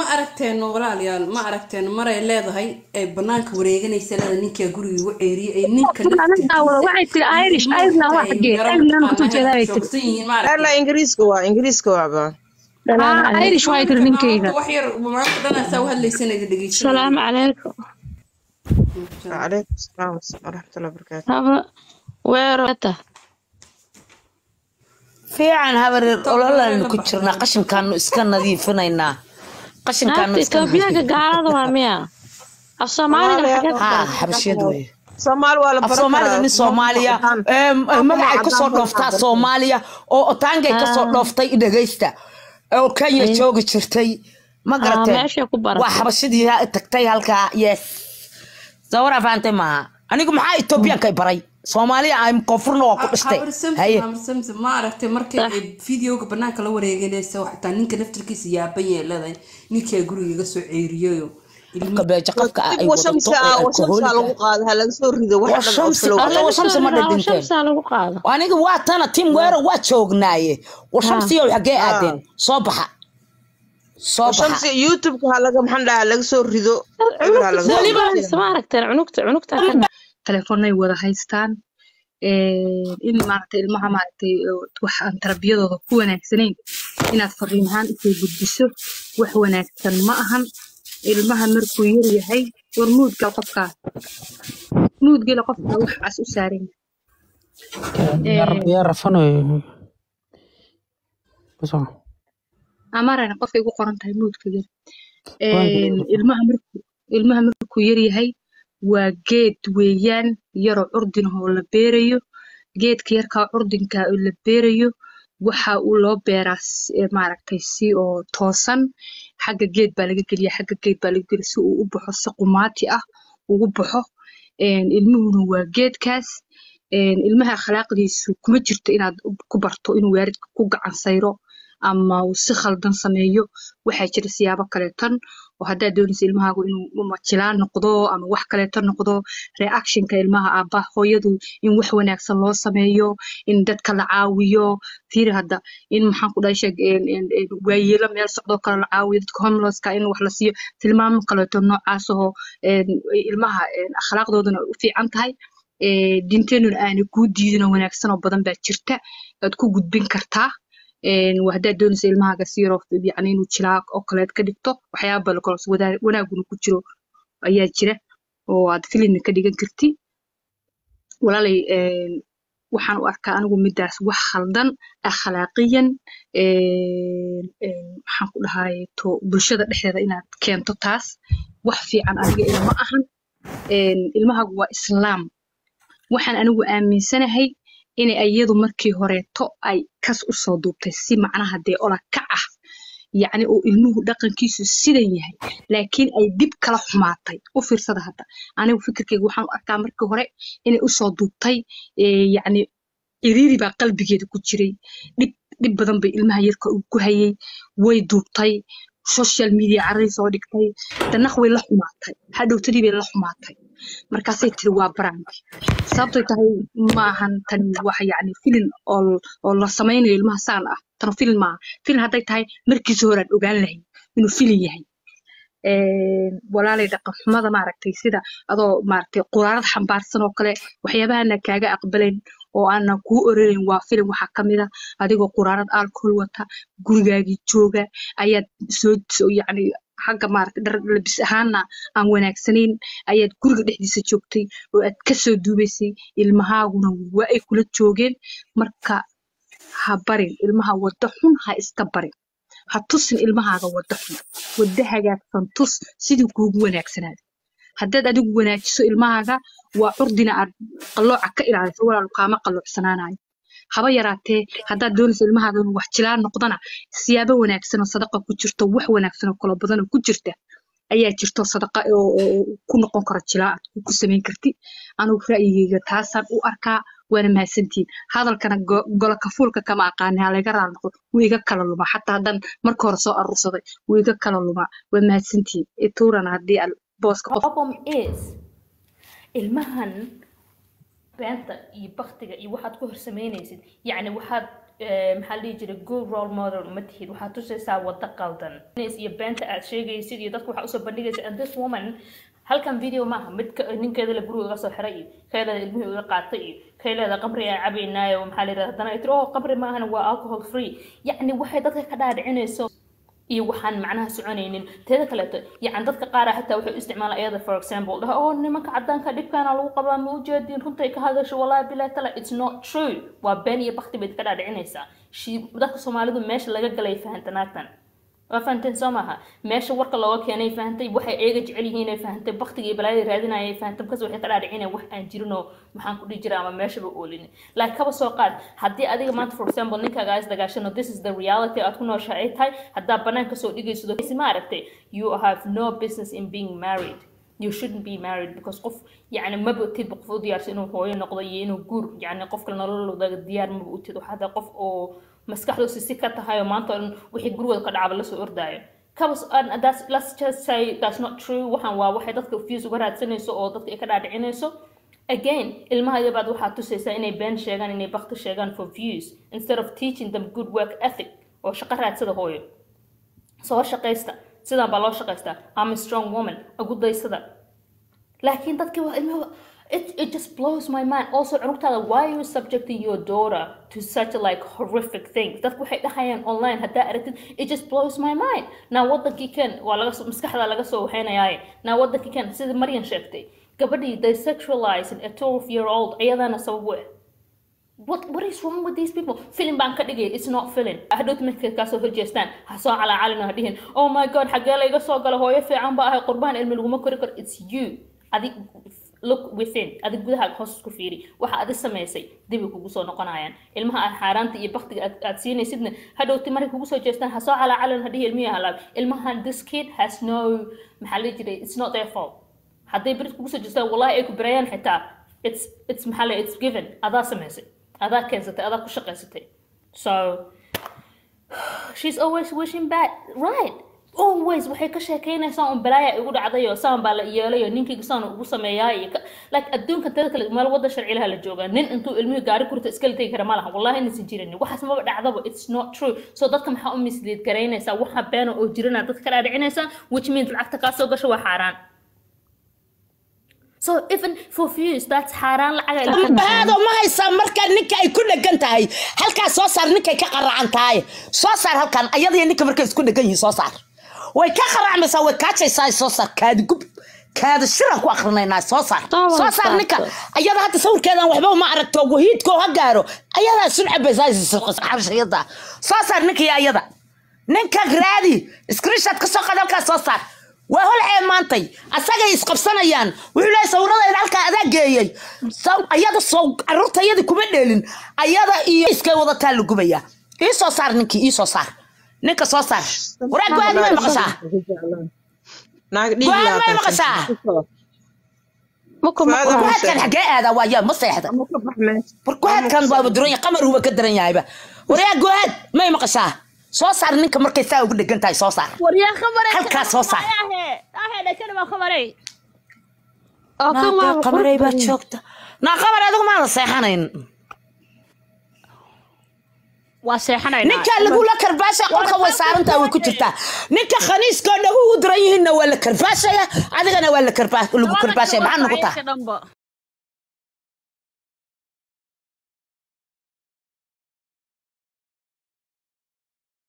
ma aragteen walaalayaal ma aragteen maray leedahay ay banaanka wareeganaysa leeda ninkaa guriga igu ceeriyay ay ninka waxay tiri irish ireland waa xagee ireland ku jeedaa ay tiri joogsan yihiin ma alla aragteen ingiriiska waa ingiriiska waaba haa irish waa tiri ninkeyga wax yar maanta dhanaasaa u hadlaysana idin dhegeysanaya salaamu calaykum calaykum salaam waraxmatullahi wabarakaatu haba weerota fiican habareer ololaan ku jirnaa qashinkaanu iska nadiifinaynaa qashinkaanu naagta iska etoobiyaanka gaalada waa miya af soomaaliga xagee ku haa baran xabashiyad weye soomaali waa la af baran soomaalida karaa nin soomaaliya em, em, magacay kasoo dhooftaa soomaaliya oo otaangay kasoo dhooftay dhegaysta oo kenya joogi jirtay ma Ah, garateen meeshay ku baratay. waa xabashidii ha- tagtay halkaa yes sawara fahamtay maaha anigu maxaa etoobiyaanka i baray soomaaliya aan koonfurna waa ku dhistay habar samsam haye habar samsam ma aragtay markay ay videoga banaanka la wareeganaysa xitaa ninka naftirkiisa yaaban yee leedahay ninkaa guriga iga soo ceeriyayo qofka beeja qofka ah ay dib wadato washamsi ee ah washamsi alkoholiga lagu qaado ha laga soo rido wax dhan oo Washamsi, flow alla washamsi ma dhadhinteen shamsaa lagu qaado aniga waa tana tim weero waa joognaaye washamsiyow xaggee aadeen soo baxa soo washamsi baxa youtubeka ha laga maxaan dhahaa laga soo rido eber ha laga soo rido weliba ma aragteen cunugta cunugta ka telefoonay wada haystaan Ee, in maaragtay ilmaha maaragtay oo wax aan tarbiyadooda ku wanaagsanayn inaad fariin ahaan usoo gudbiso wax wanaagsan ma ahan ilmaha markuu yar yahay war muudgal qofkaas muudgela qofka wax cas u saaran yahay. Ee, يا رفنو بس amarana qofkay ku qoran tahay muudka yar Een, ilmaha markuu ilmaha markuu yar yahay waa geed weeyaan yaroo curdin ah oo la beerayo geedka yarkaa curdinka oo la beerayo waxa uu loo beeraa si- ee, maaragtay si oo toosan xagga geed baa laga geliya xagga geed baa laga geliya si uu u baxo si qumaati ah ugu baxo Een, ilmuhuna waa geedkaas Een, ilmaha akhlaaqdiisu kuma jirto inaad ku barto inuu waalidka ku gacan sayro ama uu si khaldan sameeyo waxaa jira siyaabo kaleetan oo haddaad doonaysa ilmahaagu inuu majilaan noqdo ama wax kaleeto noqdo reactionka ilmaha aabbaha hooyadu in wax wanaagsan loo sameeyo in dadka la caawiyo fiiri hadda in maxaan ku dhahay sheeg een- een- een waayeelo meel socdoo kale la caawiyo dadka homelesska in wax la siiyo tilmaamo kaleeto noocaas ahoo een, ilmaha een, akhlaaqdoodana ay u fiican tahay ee, diinteenuna aanay kuu diidin oo wanaagsan oo badan baa jirta aad ku gudbin kartaa een, waa haddaad doonaysa ilmahaaga si yaroo yacni inuu jilaa oo kaleed ka dhigto waxyaaba bale kaloos wadaa- wanaaguna ku jiro ayaa jira oo aad filimna ka dhigan karti walaalay een, waxaan u arkaa anigu midaas wax khaldan akhlaaqiyan een, een, maxaan ku dhahay to bulshada dhexdeeda inaad keento taas wax fiican aniga ilma ahan een, ilmahaagu waa islaam waxaan anigu aaminsanahay inay iyadu markii horeeto ay kas u soo duubtay si macnaha dee ola kac ah yacni uu ilmuhu dhaqankiisu sidan yahay laakiin ay dib kala xumaatay u fiirsada hadda anigu fikirkeyga waxaan u arkaa markii hore inay usoo duubtay ee, yacni ciriiri baa qalbigeeda ku jiray dhib dhib badan bay ilmaha yarka uu ku hayay way duubtay social media carray soo dhigtay danaq way la xumaatay hadhowtadii bay la xumaatay markaasay tiri waa baranki sababtay tahay maahan tani wax yacni filin oo oo la samaynayo ilmaha saan ah tano filin maaha filin hadday tahay markiisa hore aan ogaan lahayn inuu filin yahay een, walaalay dhaqan xumada maaragtay sida adoo maaragtay quraarad xambaarsan oo kale waxyaabahana kaaga aqbalayn oo aanan kuu oranayn waa filim waxaa ka mid ah adigoo quraarad alcohol wata gurigaagii jooga ayaad soo soo- yacni xagga maaragtay dhar labis ahaana aan wanaagsanayn ayaad guriga dhexdiisa joogtay oo aad kasoo duubaysay ilmahaaguna waa ay kula joogeen marka ha barin ilmaha waddo xun ha iska barin ha tusin ilmahaaga waddo xun waddo hagaagsan tus sidii kuugu wanaagsanaada haddaad adigu wanaajiso ilmahaaga waa curdina aad qallooca ka ilaaliso walaalu kaama qalloocsananayo haba yaraatee haddaad doonayso ilmahaaga inuu wax jilaan noqdana siyaabo wanaagsan oo sadaqa ku jirto wax wanaagsan oo kala badan oo ku jirta ayaa jirto sadaqa oo oo- oo ku noqon karo jilaa aad ku- ku samayn karti anigu ra'yigeyga taasaan u arkaa waana mahadsantihiin hadalkana go- gola kafuulka kama aqaani ha laga raali noqdo wuu iga kala lumaa xataa haddaan marka hore soo aruursaday wuu iga kala lumaa waa mahadsantihiin ituurana haddii aan booska qof problem is ilmahan beenta iyo baktiga iyo waxaad ku horsameynaysid yacni waxaad eh, maxaa la dhihi jiray good role model uma tihid waxaad tusaysaa waddo qaldan iyo beenta aad sheegaysid iyo dadka waxaa usoo bandhigaysa and this woman halkan video maaha mid ka- ninkeeda la guriga iga soo xiray iyo kayleeda ilmihii iga qaatay iyo kayleeda qabri aan cabaynaayo maxaa la yidhahda haddana ay tiri oh qabri maahan waa alcohol free yacni waxay dadka ka dhaadhicinayso iyo waxaan macnaha soconaynin teeda kaleeto yacan dadka qaara xitaa waxay u isticmaalaan iyada for example dhaha oo nimanka cadaanka dhibkaana lagu qabaa ma ujeedin runtay ka hadasho wallahi bilahi tala it's not true waa been iyo bakti bayd ka dhaadhicinaysaa shi dadka soomaalidu meesha laga galay fahanta naagtan waa fahanteen soo maaha meesha warka looga keenay fahantay waxay eega jecel yihiin ay fahantay baktiga iyo balaayada raadinayay fahantay markaas waxay ka dhaadhicinaya wax aan jirinoo maxaan ku dhihi jira ama meeshaba oolin laakiin kaba soo qaad haddii adiga maanta for example ninkaaga is dagaashano this is the reality aad ku nooshahay ay tahay haddaa banaanka soo dhigayso ma aragtay you have no business in being married you shouldn't be married because qof yani maba utid qof u diyaarsa inuu hooyo noqdo iyo inuu guur yani qofka nololooda diyaar maba utid waxaa tahay qof oo maskaxdoosi si ka tahay oo maanta oo dhan wixii gurigooda ka dhacaba lasoo ordaayo kabas and that's let's just say that's not true waxaan waa waxay dadka views uga raadsanayso oo dadka ay ka dhaadhicinayso again ilmaha yabaad waxaad tusaysaa inay been sheegaan inay bakti sheegaan for views instead of teaching them good work ethic oo shaqo raadsada hooyo soo shaqaysta sidan baa loo shaqaystaa I'm a strong woman agudaysada laakiin dadkii waa ilmaha it, it just blows my mind also cunugtaada why are you subjecting your daughter to such like horrific things dadku waxay dhahayaan online haddaa aragtid it just blows my mind naa wadankii ken waa laga soo maskaxda laga soo waxaynayaaye naa wadankii ken sida maryan sheegtay gabadhii they sexualizing a 12 year old iyadana sabab u ah What, what is wrong with these people? Film baan ka dhigay, it's not film. Hadhowt markay kaasoo horjeestaan, ha soo calaacalin ha dhihin, oh my god, xaggee layga soo gala hooyo fiican ba ahay qurbaan ilmi laguma kori karo. It's you. Adig look within, adig gudaha hoos isku fiiri. Waxa adi samaysay, dib ay kugu soo noqonayaan. Ilmaha aad xaaraanta iyo baktiga aad, aad siinaysidna, hadhowti markay kugu soo jeestaan, ha soo calaacalin ha dhihi ilmihi halaab. Ilmahan, this kid has no, maxaa la jiray, it's not their fault. Hadday berid kugu soo jeestaan, wallahi ay ku barayaan xitaa, it's, it's maxaa la, it's given, adaa samaysay. adaa keensatay adaa ku shaqaysatay so she's always wishing back right always waxay ka sheekeynaysaa un balaaya igu dhacdayo saan baa la yeelayo ninkayga saan ugu sameeyaa iyo ka- like adduunka tada kale meel wada sharcilaha la joogaa nin intuu ilmihii gaari kurta iskala tegi kara ma laha wallahi inaysan jirin waxaas maba dhacdaba it's not true so dadka maxaa u misleed garaynaysaa waxa beena oo jirana dadka ka dhaadhicinaysaa which means lacagta kaa soo gasho waa xaaraan so even for views that's xaaraan lacaga ilmaha ambahaado ma haysaa markaa ninka ay ku dhegan tahay halkaas soo saar ninkay ka qaracan tahay soo saar halkan ayadaiyo ninka markay isku dhegan yihiin soo saar way ka qaracmaysaa way kaajaysaa soo saar kaadi gub kaada shiran ku akrinaynaa soo saar Taa soo waa saar ninka saarto. ayada hadda sawirkeedan waxba uma aragto wahiidkoo ha gaaro ayadaa sun cabaysaxarshayada soo saar ninka iyo ayada ninka raadi screenshot ka soo qaad halkaas soo saar waa hol ceemaantay asagay isqabsanayaan wuxuu leeyahay sawiradeeda halkaa adaa geeyey Saw- ayada soo caruurta iyada kuma dheelin ayada iyo iskay wadataa la gubaya ii soo saar ninkii ii soo saar ninka soo saar waraa go-aad may maqashaa naag dhiig go-aad may laatan maqashaa Marka Fuaad ma- Abuu go-aadkan xagee aadaa waa yaa ma seexda war go-aadkan waaba duran yahay qamar uuba ka daran yahayba waryaa go-aad may maqashaa soo saar ninka markay saa ugu dhegan tahay soo saar waryaa khamare halkaas soo saar ahe dhakana waa khamare oo kan waa naaqaa qamarey baa joogta naa qamar adigu maada seexanayn waa seexanaynaa ninka lagula karbaasha qolka way saarantaa way ku jirtaa ninka khaniiska oo dhagu u diran yihiinna waa la karbaashaya adigana waa la karbaas lagu karbaashaya maxaa nagu taha dhanba